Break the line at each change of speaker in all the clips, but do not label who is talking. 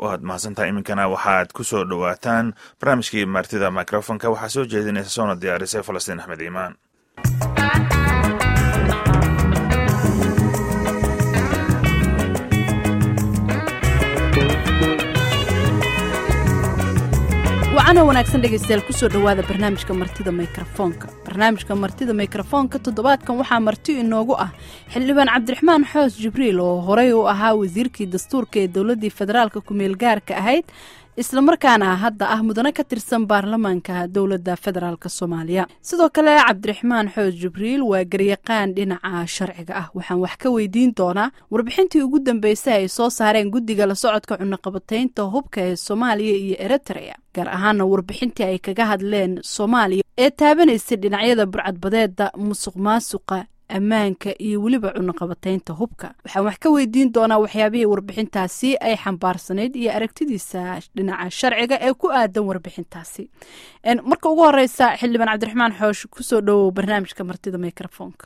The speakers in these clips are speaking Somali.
waad mahadsantaha iminkana waxaad ku soo dhowaataan barnaamijkii martida microfonka waxaa soo jeedinaysa soona diyaarisay falastiin axmed iimaan
wacana wanaagsan dhegaystayaal kusoo dhowaada barnaamijka martida mikrofoonka barnaamijka martida mikrofoonka toddobaadkan waxaa marti inoogu ah xildhibaan cabdiraxmaan xoos jibriil oo horey u ahaa wasiirkii dastuurka ee dowladdii federaalka ku-meel gaarka ahayd islamarkaana hadda ah mudane ka tirsan baarlamaanka dowladda federaalk soomaaliya sidoo kale cabdiraxmaan xoos jibriil waa garyaqaan dhinaca sharciga ah waxaan wax ka weydiin doonaa warbixintii ugu dambeysay ay soo saareen guddiga la socodka cunaqabataynta hubka ee soomaaliya iyo eritrea gaar ahaana warbixintii ay kaga hadleen soomaaliya ee taabanaysay dhinacyada burcadbadeeda musuq maasuqa ammaanka iyo weliba cunaqabataynta hubka waxaan wax ka weydiin doonaa waxyaabihii warbixintaasi ay xambaarsanayd iyo aragtidiisa dhinaca sharciga ee ku aadan warbixintaasi marka ugu horeysa xildhibaan cabdiraxmaan xoosh kusoo dhowow barnaamijka martida microfonka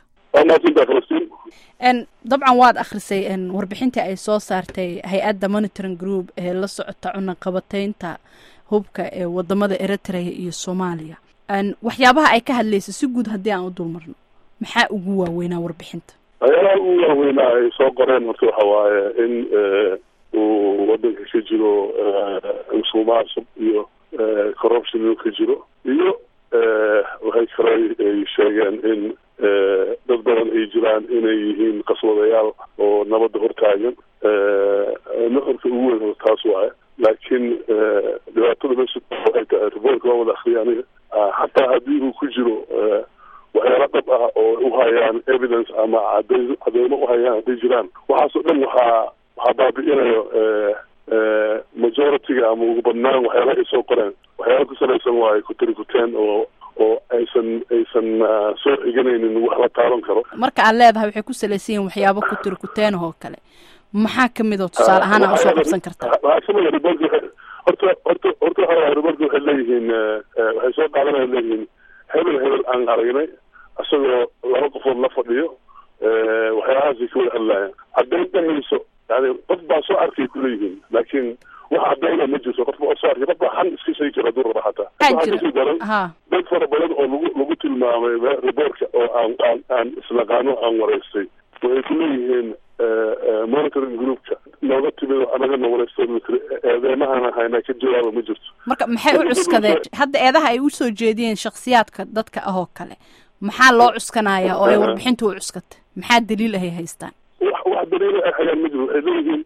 dabcan waad akhrisay warbixintii ay soo saartay hay-adda monitoring group ee la socota cunaqabataynta hubka ee wadamada eritrea iyo soomaaliya waxyaabaha ay ka hadlaysa si guud haddii aan u dulmarno maxaa ugu waaweynaa warbixinta
waxyaalaha ugu waaweynaa ay soo qoreen horta waxa waaye in uu wadanka ka jiro musuq maasuq iyo corruption inuu ka jiro iyo waxay kale ay sheegeen in dad badan ay jiraan inay yihiin qaswadayaal oo nabadda hortaagan nuxurka ugu weyn taas waaye laakiin dhibaatada meesha waxay tahay riboortka waa wada akriya aniga xataa haddii uu ku jiro waxyaala dhab ah oo uhayaan evidence ama cadayn cadeymo uhayaan hadday jiraan waxaasoo dhan waxaa waxaa baabi'inayo majority-ga ama ugu badnaan waxyaala ay soo qoreen waxyaala ku salaysan waaye kutirikuteen oo oo aysan aysan soo xiganaynin wax la taaban karo
marka aad leedahay waxay ku salaysan yihin waxyaabo kutirikuteenah oo kale maxaa kamid oo tusaale ahaan aa usoo qabsan kartaa
waxaa kamid riboorka horta horta horta waxa riboorka waxay leeyihiin waxay soo qaadanaya leeyihiin hebel hebel aan aragnay isagoo laba qofood la fadhiyo waxyaalahaasay ka wada hadlaayaan haddayn dhahayso yani qof baa soo arkay kuleeyihiin laakiin wax cadayna ma jirto qof baa soo arkay qof baa xan iska sheegi jira hadduu raba xataa waxaa kasii daran dad fara badan oo lagu lagu tilmaamay riboortka oo aan aan aan islaqaano aan waraystay waxay kuleeyihiin monitoring groupka nooga timid anagana waraystay eedeymahaan haynaa ka jawaaba ma jirto
marka maxay u cuskadeen hadda eedaha ay usoo jeediyeen shaksiyaadka dadka ah oo kale maxaa loo cuskanaya oo ay warbixinta u cuskatay maxaa daliil ahay haystaan
wax wax daliil ay hayaan ma jiro waxay leeyihiin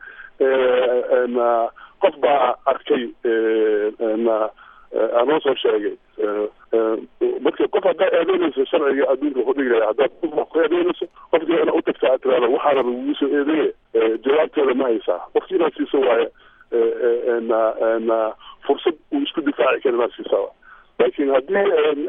qof baa arkay anoo soo sheegay marka qof haddaa eedeynayso sharciga adduunka wuxuu dhigaya haddaad ku eedeynayso qofkii ina utagtaa tirada waxaana lagugu soo eedeeye jawaabteeda ma haysaa qofki inaad siiso waaye fursad uu isku difaaci kara inaad siisaa laakiin haddii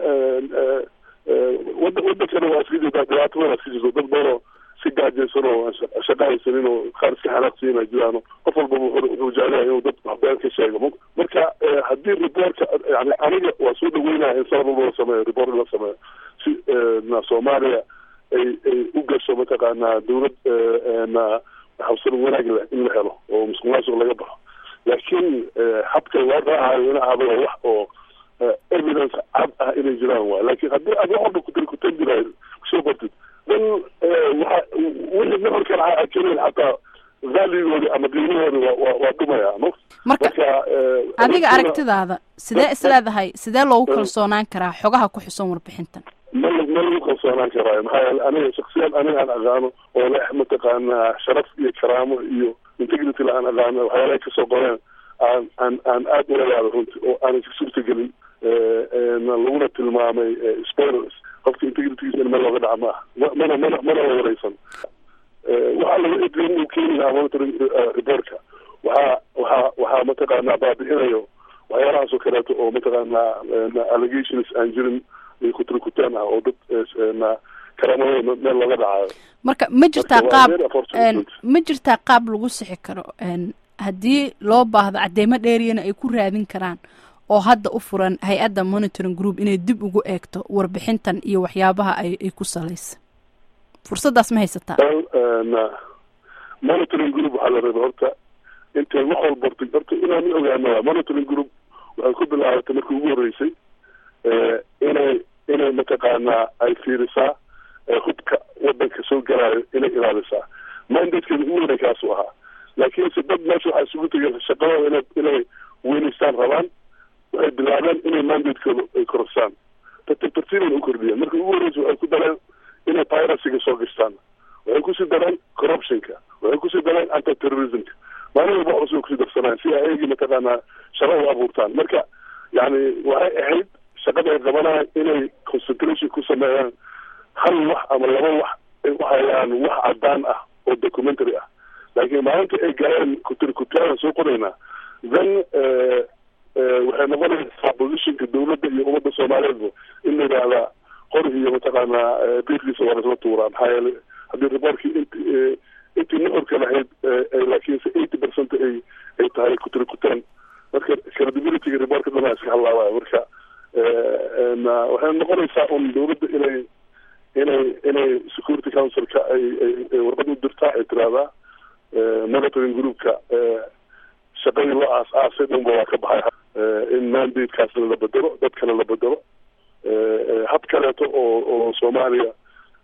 wada wadankana waa iska jirtaa dhibaato badan iska jirto dad badanoo si gaajaysan oo shaqa haysanin oo qaar iska xanaaqsiina jiraano qof walbaba wuxuu jeclahay inuu dad waxbeen ka sheego marka haddii riboortka yani aniga waa soo dhaweynaya in sanad walba la sameeyo riboort in la sameeyo si na soomaaliya ay ay u gasho mataqaanaa dawlad na habsan wanaag leh in la helo oo musuq maasuq laga baxo laakiin habka loo raacayo in ahado wax oo evidence cad ah inay jiraan waay laakiin haddii aad wax walba kutir kutan jiraay kusoo bartid dan waxa wixii nuxurkan keenayn xataa valuegoodi ama qiimahoodi waa waa dhumaya ma
marka adiga aragtidaada sidee isleedahay sidee loogu kalsoonaan karaa xogaha ku xusan warbixintan
ma ma lagu kalsoonaan karaayo maxaa yeele aniga shaksiyaad aniga aan aqaano oo leh mataqaanaa sharaf iyo karaamo iyo integrity la aan aqaano waxyaalahay kasoo qoreen aan aan aan aada ula yaado runti oo aanan ka suurtagelin laguna tilmaamay spoilers qofka integritygiisa in meel looga dhaca ma ah mana mana mana la wareysan waxaa laga edrin uu keeni lahaa monitoring reportka waxaa waxaa waxaa mataqaanaa baabi'inayo waxyaalahaas oo kaleeto oo mataqaanaa allegations aan jirin kutrikutaan ah oo dad karaamada meel looga dhacayo
marka ma jirtaa qaab ma jirtaa qaab lagu sixi karo haddii loo baahdo cadeymo dheeriyana ay ku raadin karaan oo hadda u furan hay-adda monitoring group inay dib ugu eegto warbixintan iyo waxyaabaha ay ay ku salaysa fursaddaas ma haysataa
monitoring group waxaa la raba horta intay wax walba ortay horta inaan ogaano monitoring group waxay ku bilaabatay markii ugu horreysay inay inay mataqaanaa ay fiirisaa hubka wadanka soo galaayo inay ilaalisaa mandatekeeda ugu weynay kaasuu ahaa laakiinse dad meesha waxaa isugu tegeen shaqadooda ina inay weynaystaan rabaan waxay bilaabeen inay mandatekooda ay korosaan tartiib tartiibana u kordhiyeen markii ugu horreysa waxay ku dareen inay piracyga soo gashtaan waxay kusii dareen corruptionka waxay kusii dareen anti terrorismka maalin walba waxba soo kusii darsanaan si ay ayagii mataqaanaa shaqo u abuurtaan marka yani waxay ahayd shaqada ay qabanayaan inay concentration ku sameeyaan hal wax ama laba wax ay u hayaan wax cadaan ah oo documentary ah laakiin maalinta ay galeen kutirikutyaadan soo qoraynaa then waxay noqonaysaa positionka dawladda iyo ummadda soomaaliyeedba in la yidhaahdaa qorhi iyo mataqaanaa biirkiisa waa laisla tuuraa maxaa yeelay haddii reportkii int intii nuxurka lahayd laakiinse eighty percent ay ay tahay kutirikutaan marka credibilityga reportka dhanaa iska hadlaabaya marka waxay noqonaysaa un dawladda inay inay inay security councilka ay ay warqad u dirtaa ay tiraahdaa monitoring groupka shaqadii loo aas aasay dhanba waa ka baxay in mandatekaasna la bedelo dadkana la bedelo hab kaleeto oo oo soomaaliya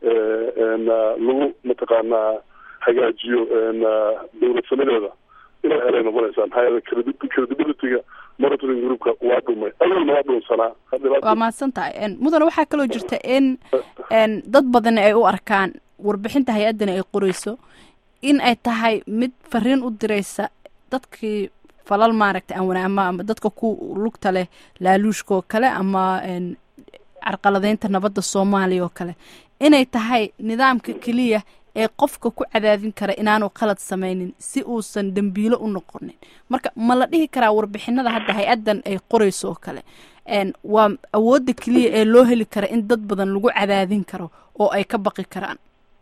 lagu mataqaanaa hagaajiyo dawladsamadeeda inay helay noqonaysaa maxaa yeele credibilityga monitoring groupka waa dhumay awalna waa dhunsanaa
waa mahadsan tahay mudane waxaa kaloo jirta in dad badani ay u arkaan warbixinta hay-addani ay qoreyso in ay tahay mid fariin u direysa dadkii falal maaragtay aan wanaama ama dadka ku lugta leh laaluushka oo kale ama carqaladeynta nabadda soomaaliya oo kale inay tahay nidaamka keliya ee qofka ku cadaadin kara inaanu qalad samaynin si uusan dembiilo u noqonin marka ma la dhihi karaa warbixinada hadda hay-addan ay qoreyso oo kale waa awoodda keliya ee loo heli kara in dad badan lagu cadaadin karo oo ay ka baqi karaan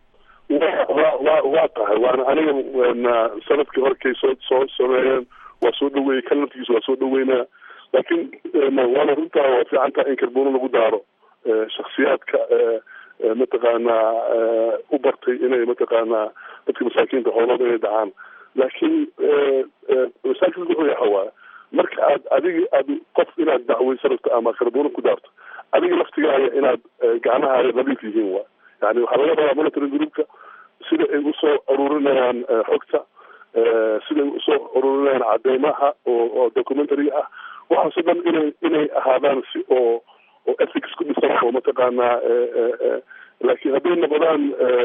wa wa waa tahay waana aniga sanadkii horkay soo soo sameeyeen waa soo dhaweeyey kan laftigiisa waa soo dhaweynaa laakiin waana runtaa waa fiican tahay in karbono lagu daaro shaksiyaadka mataqaanaa u bartay inay mataqaanaa dadka masaakiinta xoolooda inay dhacaan laakiin masaakilka wuxuu yaha waaya marka aad adiga aad qof inaad dacweysa rabto ama karbono ku daarto adiga laftigaaga inaad gacmahaaga nadiif yihiin waay yani waxaa laga rabaa monitoring groupka sida ay usoo aruurinayaan xogta sida ay usoo aruurinayaan cadeymaha oo oo documentary ah waxaasoo dhan inay inay ahaadaan si oo oo ethics ku dhisan oo mataqaanaa laakiin hadday noqdaan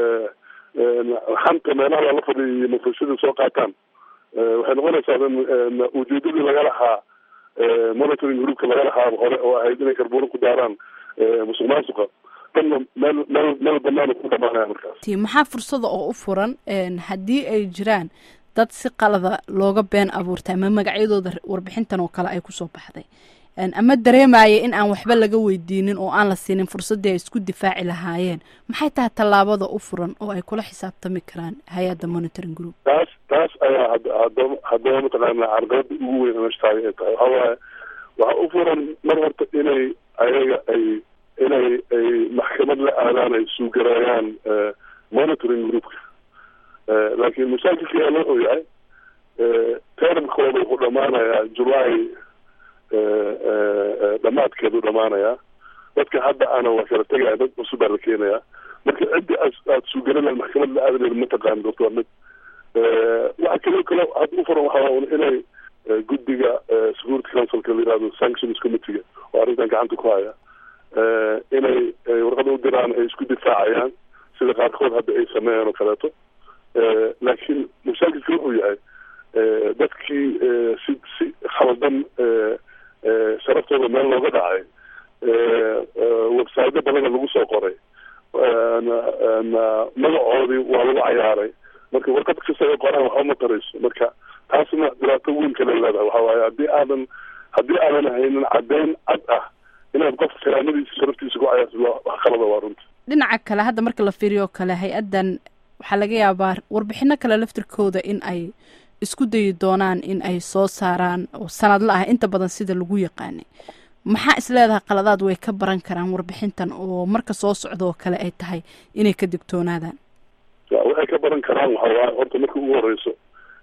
xanta meelaha lala fadhiyo iyo mafurshada soo qaataan waxay noqonaysaa ujeedadii laga lahaa monitoring groupka laga lahaa hore oo ahayd inay karbuuro ku daaraan musuq maasuqa danna meel meel meel banaana ku dhamaanaya markaas
maxaa fursada oo u furan haddii ay jiraan dad si qalada looga been abuurtay ama magacyadooda warbixintan oo kale ay kusoo baxday ama dareemaya in aan waxba laga weydiinin oo aan la siinin fursaddii ay isku difaaci lahaayeen maxay tahay tallaabada u furan oo ay kula xisaabtami karaan hay-adda monitoring group
taas taas ayaa hadaba haddaba mataqaana carqalada ugu weyn amashtaay ay tahay waxaa waaye waxaa u furan mar horta inay ayaga ay inay ay maxkamad la aadaan ay suugareeyaan monitoring groupka laakiin masaakilka yaa loo oyahay termkooda wuxuu dhamaanayaa july dhamaadkeedu dhamaanayaa dadka hadda ana waa kala tegaya dad cusub baa la keenayaa marka ciddi aad suugaranaa maxkamad la aadaneed mataqaan doctor mid waxa kaloo kale hadda u furan waxaa inay guddiga security councilka la yihahdo sanctions committeega oo arrintan gacanta ku haya inay warqada u diraan ay isku difaacayaan sida qaarkood hadda ay sameeyeen oo kaleeto laakiin mashaakilka wuxuu yahay dadkii si si khaldan sharaftooda meel looga dhacay websaydo badana lagu soo qoray magacoodii waa lagu cayaaray marka warqad kasta ay qoraan waxba ma tarayso marka taasna dhibaato weyn kale leedahay waxa waaye haddii aadan haddii aadan haynin caddeyn cad ah inaad qof karaamadiisa sharaftiisa ku cayaarto wax qalada waa runta
dhinaca kale hadda marka la fiiriyo kale hay-addan waxaa laga yaabaa warbixino kale laftirkooda in ay isku dayi doonaan in ay soo saaraan oo sanadla ah inta badan sida lagu yaqaanay maxaa is leedahay qaladaad way ka baran karaan warbixintan oo marka soo socda oo kale ay tahay inay ka digtoonaadaan
waxay ka baran karaan waxa waaye horta marka ugu horeyso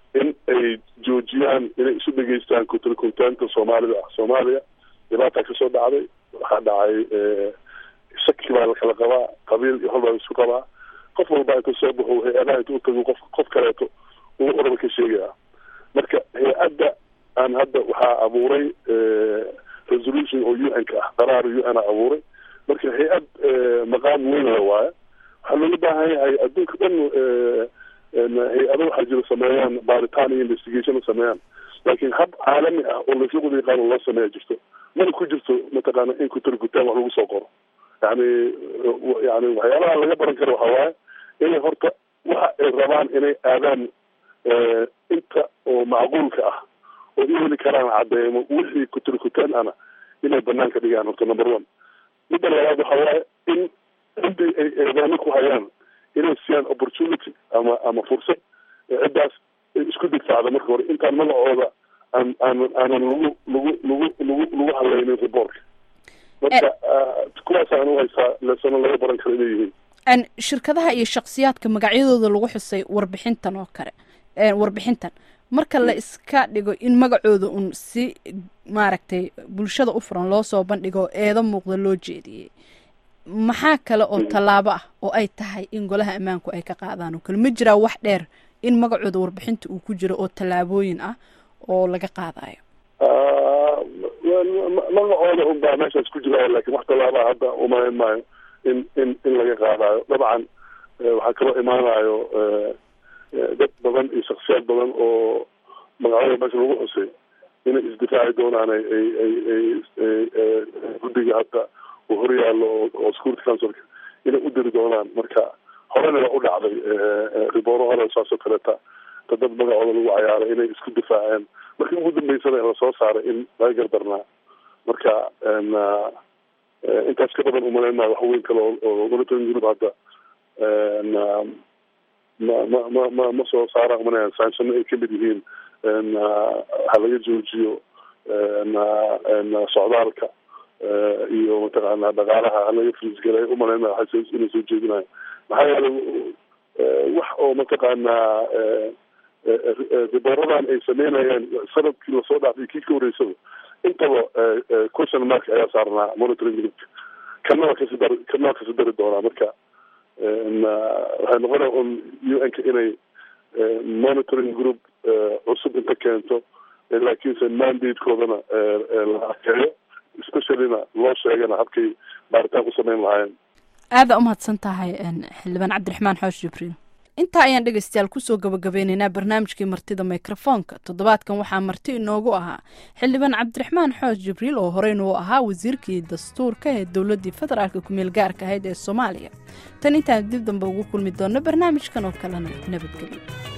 in ay joojiyaan inay isu dhegeystaan kutrikuntaanta soomaalida ah soomaaliya dhibaataa kasoo dhacday waxaa dhacay shaki baa lakala qabaa qabiil iyo hol baa isu qabaa qof walba inta soo baxo hay-adaha inta utago qof qof kaleeto uu oraba ka sheegaya marka hay-adda aan hadda waxaa abuuray resolution oo u n ka ah qaraar u n a abuuray marka hay-ad maqaam weynla waaye waxaa looga baahan yahay adduunka dhan hay-ado waxaa jiro sameeyaan baaritaan iyo investigation sameeyaan laakiin hab caalami ah oo laisla wada yaqaano loo sameeya jirto mana ku jirto mataqaana in kutargutaan wax lagu soo qoro yani yani waxyaalaha laga baran karo waxa waaye inay horta waxa ay rabaan inay aadaan inta oo macquulka ah oo u heli karaan cadeymo wixii kutargutaan ana inay banaanka dhigaan horta number one midda labaad waxa waaye in cidii ay eedaano ku hayaan inay siiyaan opportunity ama ama fursad ciddaas isku difacda marka hore intaan magacooda aan aanan aanan lagu lagu lagu lagu lagu hadlaynin reportka marka kuwaasaan u haysaa lesano laga baran karo inay yihiin
shirkadaha iyo shaksiyaadka magacyadooda lagu xusay warbixintan oo kale warbixintan marka la iska dhigo in magacooda un si maaragtay bulshada u furan loo soo bandhigo eedo muuqda loo jeediyey maxaa kale oo tallaabo ah oo ay tahay in golaha ammaanku ay ka qaadaan oo kale ma jiraa wax dheer in magacooda warbixinta uu ku jiro oo tallaabooyin ah oo laga qaadayo
magacooda un baa meeshaas ku jira lakin wax tallaabaa hadda umayn maayo in in in laga qaadayo dabcan waxaa kaloo imaanayo dad badan iyo shaksiyaad badan oo magacyada meesha lagu xusay inay isdifaaci doonaan ay ay ay ay guddiga hadda uu horyaallo oo security councilka inay u diri doonaan marka horena waa u dhacday ribooro hore saasoo kaleeta ta dad magacooda lagu cayaaray inay isku difaaceen markii ugu dambeysana lasoo saaray in laga gardarnaa marka intaas ka badan umalayn maayo wax weyn kale oo monitoring group hadda ma ma ma ma ma soo saara umanayaan saanshano ay kamid yihiin ha laga joojiyo socdaalka iyo mataqaana dhaqaalaha halaga frisgalay umalayn maayo waa inay soo jeedinayo maxaa yeelay wax oo mataqaanaa ribooradan ay sameynayeen sanadkii lasoo dhaafay kii ka horeysaba intaba question mark ayaa saarnaa monitoring groupka kana waa kasi dari kana waa kasi dari doonaa marka waxay noqonaya un u n ka inay monitoring group cusub inta keento laakiinse mandatekoodana la arkeeyo speciallyna loo sheegana habkay baaritaan ku sameyn lahaayeen
aada umahadsan tahay xildhibaan cabdiraxmaan xoosh jibriil intaa ayaan dhegeystayaal kusoo gabagabeyneynaa barnaamijkii martida mikrofoonka toddobaadkan waxaa marti inoogu ahaa xildhibaan cabdiraxmaan xoosh jibriil oo horeyna uu ahaa wasiirkii dastuurka ee dowladdii federaalka kumeel gaarka ahayd ee soomaaliya tan intaan dib dambe ugu kulmi doonno barnaamijkan oo kalena nabadgelyo